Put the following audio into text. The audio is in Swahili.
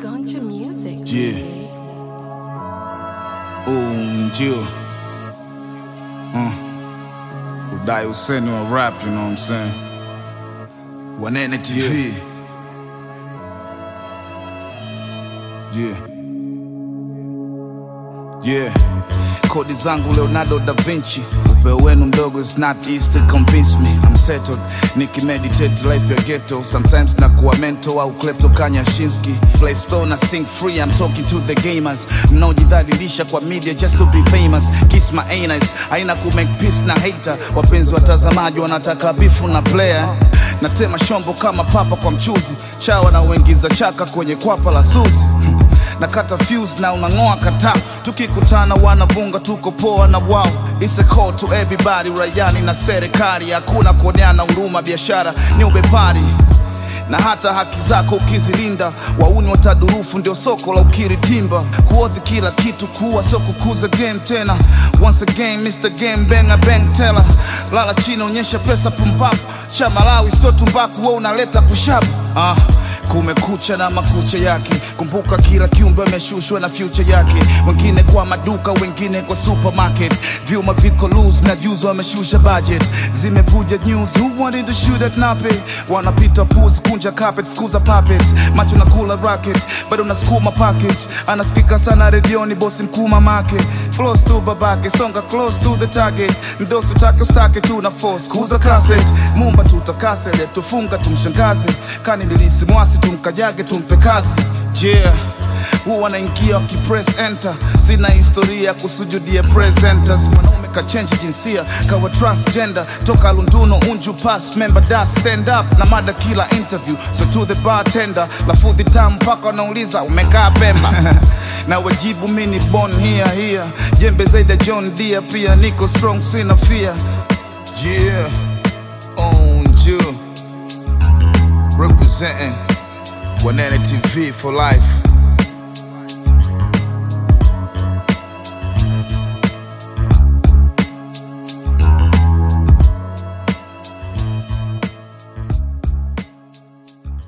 Gunja music. Yeah. Unjio. Uh. Udai useni wa rap, you know what I'm saying? Wanene TV. Yeah. Yeah. Kodi zangu Leonardo da Vinci upeo wenu mdogo is not easy to convince me I'm settled nikimeditate life ya ghetto sometimes nakuwa mental au klepto kanyashinski play store na sing free I'm talking to the gamers mnaojidhalilisha kwa media just to be famous kiss my anus haina ku make peace na hater wapenzi watazamaji wanataka bifu na player natema shombo kama papa kwa mchuzi chawa na uingiza chaka kwenye kwapa la suzi nakata fuse na unang'oa kata tukikutana wanavunga tuko poa na wao It's a call to everybody rayani na serikali hakuna kuoneana huruma biashara ni ubepari na hata haki zako ukizilinda wauni watadurufu ndio soko la ukiri timba kuodhi kila kitu kuwa sio kukuza game tena once again Mr. Game Banger Bang Teller lala chini onyesha pesa pumpapu cha Malawi sio tumbaku wewe unaleta kushabu ah kumekucha na makucha yake kumbuka kila kiumbe ameshushwa na future yake wengine kwa maduka wengine kwa supermarket vyuma viko loose na juzi wameshusha budget zimevuja news who wanted to shoot at nape wanapita puzi kunja carpet fukuza puppets macho na kula racket bado unasukuma package anasikika sana redioni bosi mkuu mamake flows tu babake songa close to the target mdosi utake ustake tu na force kuza cassette mumba tutakase tufunga tumshangaze kani nilisi mwasi tumkajage tumpe kazi yeah huwa wanaingia wakipress enter sina historia ya kusujudia presenters mwanaume kachenji jinsia kawa transgender toka lunduno unju pass member da stand up na mada kila interview so to the bartender lafudhi tamu mpaka wanauliza umekaa pemba na wajibu mini bon hia hia jembe zaidi ya john dia pia niko strong sina fear yeah unju representing Wanene TV for life